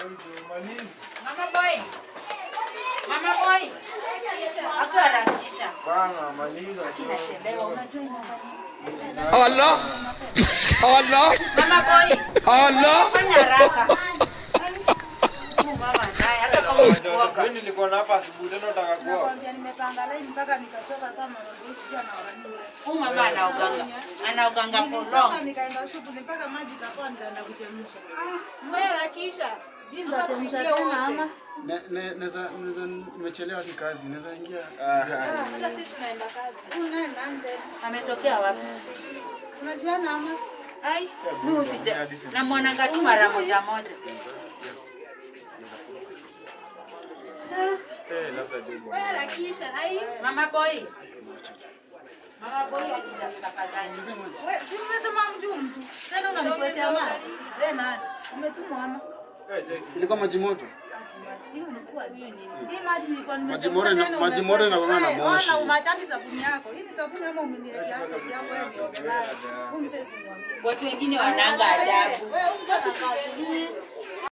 Mama boy. Mama boy. Aku harakisha. Bana, maliza. Kinachelewa unajua ina Allah Allah Mama boy. Allah Fanya haraka. Huyu Mama naye hata kama ukioga. Sasa nilikuwa na hapa asubuhi tena nataka kuoga. Nakwambia nimepanga line mpaka nikachoka sana ndio sija na wanani. Huyu mama anaoganga. Anaoganga for Nilitoka long. nikaenda shughuli mpaka maji kapoa nikaenda kuchemsha. Ngoja harakisha. Sijui nitachemsha tena ama. Ne- ne- Naweza naweza nimechelewa kikazi, naweza ingia Hata sisi tunaenda kazi. Una nande. Ametokea wapi? Unajuana ama? Ai, mimi usije. Namwonanga tu mara moja moja. Eh, labda jibu. Ngoja harakisha. Ai. Mama boy. Mama boy akija tafadhali. Wewe si umesema mjuu mtu. Tena unanikweshea maji. Wewe nani? Umetumwa ama? Eh, cheki. ilikuwa maji moto. Hiyo ni swali. Hii maji nilikuwa Maji more na- maji more inakuwa na moshi. Ona umachani sabuni yako. Hii ni sabuni ama umeniwekea sabuni yako wewe ndio. Huyu msesi mwambie. Watu wengine wananga adabu. Wewe mtu ana kazi.